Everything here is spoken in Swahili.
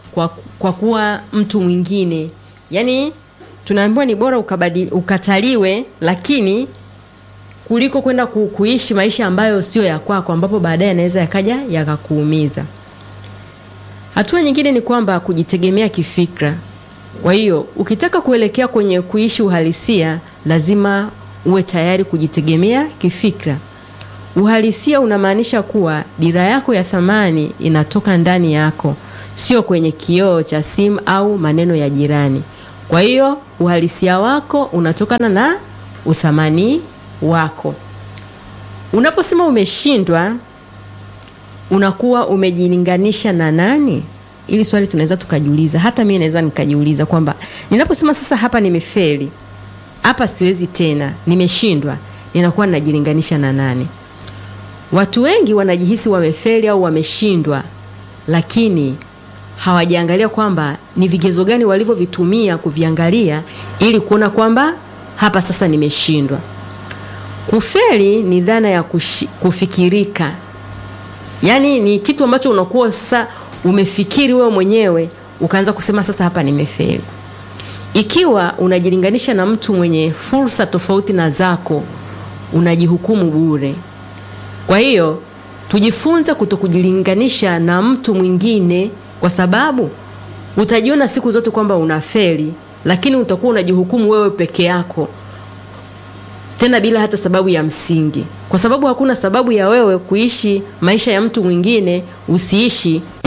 kwa, kwa kuwa mtu mwingine. Yaani tunaambiwa ni bora ukabadi, ukataliwe lakini kuliko kwenda ku, kuishi maisha ambayo sio ya kwako ambapo baadaye yanaweza yakaja yakakuumiza. Hatua nyingine ni kwamba kujitegemea kifikra. Kwa hiyo ukitaka kuelekea kwenye kuishi uhalisia, lazima uwe tayari kujitegemea kifikra. Uhalisia unamaanisha kuwa dira yako ya thamani inatoka ndani yako, sio kwenye kioo cha simu au maneno ya jirani. Kwa hiyo uhalisia wako unatokana na uthamani wako. Unaposema umeshindwa, unakuwa umejilinganisha na nani? Ili swali tunaweza tukajiuliza, hata mimi naweza nikajiuliza kwamba ninaposema sasa hapa nimefeli, hapa siwezi tena, nimeshindwa, ninakuwa ninajilinganisha na nani? Watu wengi wanajihisi wamefeli au wameshindwa, lakini hawajaangalia kwamba ni vigezo gani walivyovitumia kuviangalia ili kuona kwamba hapa sasa nimeshindwa. Kufeli ni dhana ya kushi, kufikirika, yaani ni kitu ambacho unakuwa sasa umefikiri wewe mwenyewe ukaanza kusema sasa hapa nimefeli. Ikiwa unajilinganisha na mtu mwenye fursa tofauti na zako, unajihukumu bure. Kwa hiyo tujifunze kutokujilinganisha na mtu mwingine, kwa sababu utajiona siku zote kwamba unafeli, lakini utakuwa unajihukumu wewe peke yako, tena bila hata sababu ya msingi, kwa sababu hakuna sababu ya wewe kuishi maisha ya mtu mwingine usiishi